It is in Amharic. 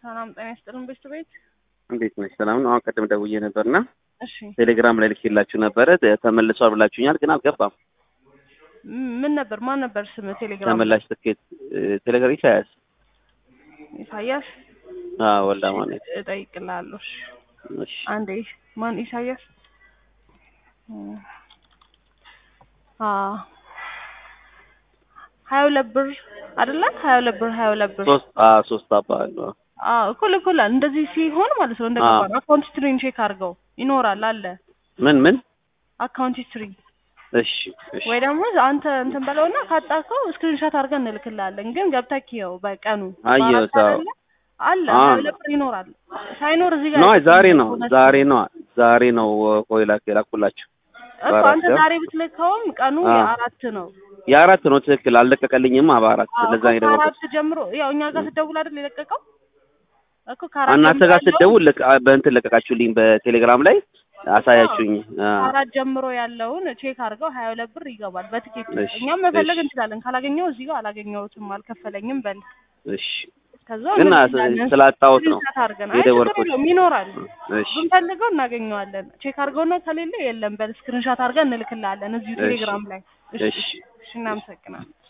ሰላም ጤና ይስጥልን ቤት ቤት እንዴት ነሽ? ሰላም ነው። አሁን ቀደም ደውዬ ነበርና እሺ ቴሌግራም ላይ ልኬላችሁ ነበረ ተመልሷል ብላችሁኛል፣ ግን አልገባም። ም- ምን ነበር ማን ነበር ስም ቴሌግራም ተመላሽ ትኬት ቴሌግራም ኢሳያስ ኢሳያስ አዎ፣ ወልዳ ማለት እጠይቅልሃለሁ እሺ እሺ አንዴ ማን ኢሳያስ እም፣ አ ሀያ ሁለት ብር አይደለ ሀያ ሁለት ብር ሀያ ሁለት ብር ሶስት አ ሶስት አባል ነው። አዎ እኩል እኩል እንደዚህ ሲሆን ማለት ነው እንደገባ ነው አካውንት ሂስትሪን ቼክ አድርገው ይኖራል አለ ምን ምን አካውንት ሂስትሪ እሺ እሺ ወይ ደግሞ አንተ እንትን በለውና ካጣከው ስክሪንሾት አድርገን እንልክልሃለን። ግን ገብተህ ይኸው በቀኑ አየሁት፣ በአራት አዎ። አይደለ? አለ አዎ። ሀያ ሁለት ብር ይኖራል። ሳይኖር እዚህ ጋር ነው ዛሬ ነው እውነት ዛሬ ነው ዛሬ ነው ቆይ ላክ ላኩላችሁ እኮ በአራት አንተ ነው? ዛሬ ብትልከውም ቀኑ አዎ። የአራት ነው። የአራት ነው ትክክል። አልለቀቀልኝም በአራት አዎ ለዛ እኮ ነው የደወልኩት። ከአራት ጀምሮ ያው እኛ ጋር ስትደውል አይደል የለቀቀው እኮ ከአራት እናንተ ጀምሮ ጋር ያለውን- ስትደውል ለቅ- በእንትን ለቀቃችሁልኝ በቴሌግራም ላይ አሳያችሁኝ። አ፣ ከአራት ጀምሮ ያለውን ቼክ አድርገው ሀያ ሁለት ብር ይገባል በትኬት እሺ፣ እኛም መፈለግ እሺ። እንችላለን። ካላገኘው እዚህ ጋር አላገኘሁትም አልከፈለኝም በል እሺ ከዛ ግን እንልክልሃለን። ስላጣሁት ነው ስክሪንሾት አድርገን አይ ችግር የደወልኩት። የለውም ይኖራል እሺ ብንፈልገው እናገኘዋለን። ቼክ አድርገውና ከሌለ የለም በል ስክሪንሾት አድርገን እንልክልሃለን እዚሁ እሺ። ቴሌግራም ላይ። እሺ እሺ። እሺ እናመሰግናለን።